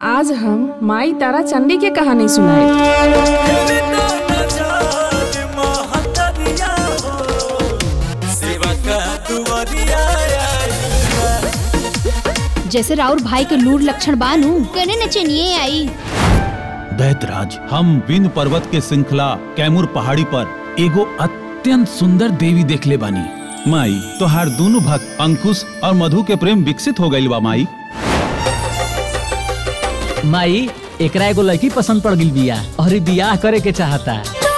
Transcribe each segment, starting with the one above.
आज हम माई तारा चंडी के कहानी सुनाए जैसे राउर भाई के लूर लक्षण बानू कने नचनिए आई दैतराज हम विंध्य पर्वत के श्रृंखला कैमूर पहाड़ी पर एगो अत्यंत सुंदर देवी देखले बानी माई तोहार दोनों भक्त अंकुश और मधु के प्रेम विकसित हो गइल बा माई माई एकरा एगो लड़की पसंद पड़ गई बिया और ई बियाह करे के चाहता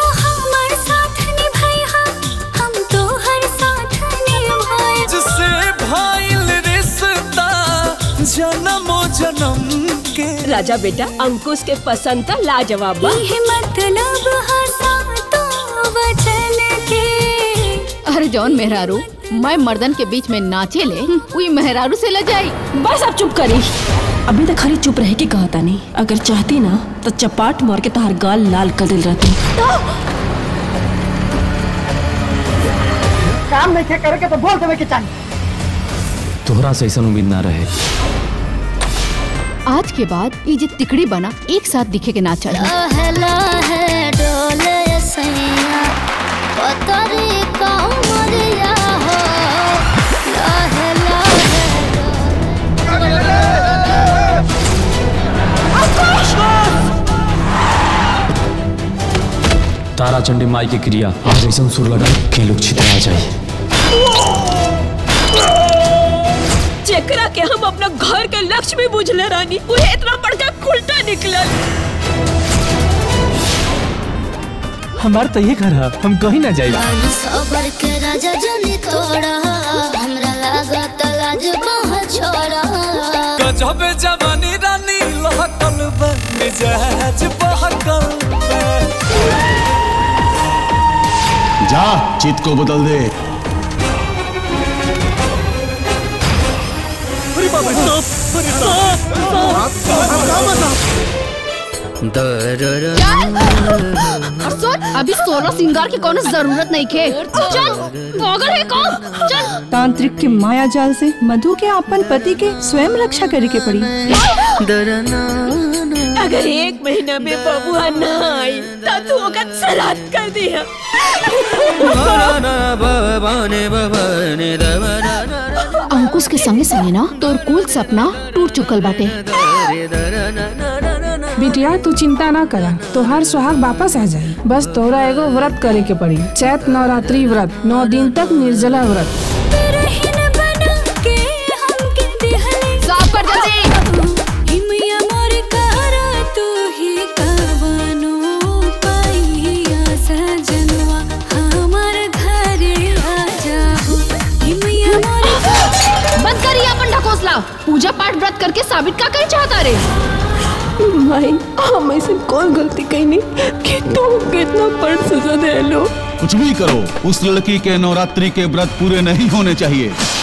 जिससे भाईल रिश्ता जन्मों जन्म के राजा बेटा अंकुश के पसंद तो लाजवाब बा मतलब अरे जौन मेहरारू मैं मर्दन के बीच में नाचे ले वही मेहरारू से ल जाई बस अब चुप करी अभी तक खाली चुप रह के कहता नहीं अगर चाहती ना तो चपाट मार के तहार गाल लाल कर दिल रहती काम नहीं थे करे के तो बोल देवे के चाहिए तोहरा से ऐसा उम्मीद ना रहे आज के बाद ये जो तिकड़ी बना एक साथ दिखे के ना चाहिए तारा चंडी माई के क्रिया आज ऐसा सुर लगा के लोग छितरा जाए जेकरा के हम अपना घर के लक्ष्मी बुझले रानी उहे इतना बड़का उल्टा निकलल हमार तो ये घर है हम कहीं ना जाए गजब जवानी रानी लहकल बा मिजाज बहकल बा जा चित को बदल दे और सुन अभी सोलह सिंगार की कोनो जरूरत नहीं खे चल पागल है कौन चल तांत्रिक के माया जाल से मधु के अपन पति के स्वयं रक्षा करे के पड़ी अगर एक महीना में बबुआ ना आई तो तू ओकर सलाद कर दिया अंकुश के संगे संगे ना तोर कुल सपना टूट चुकल बाटे बिटिया तू चिंता ना करा तोहार सुहाग वापस आ जाई बस तोरा एगो व्रत करे के पड़ी चैत नवरात्रि व्रत नौ दिन तक निर्जला व्रत साफ कर जल्दी बंद करिए अपन ढकोसला पूजा पाठ व्रत करके साबित का करे चाहता रे माई हम ऐसे कौन गलती कईनी कि तू कितना बड़ सजा दे लो कुछ भी करो उस लड़की के नवरात्रि के व्रत पूरे नहीं होने चाहिए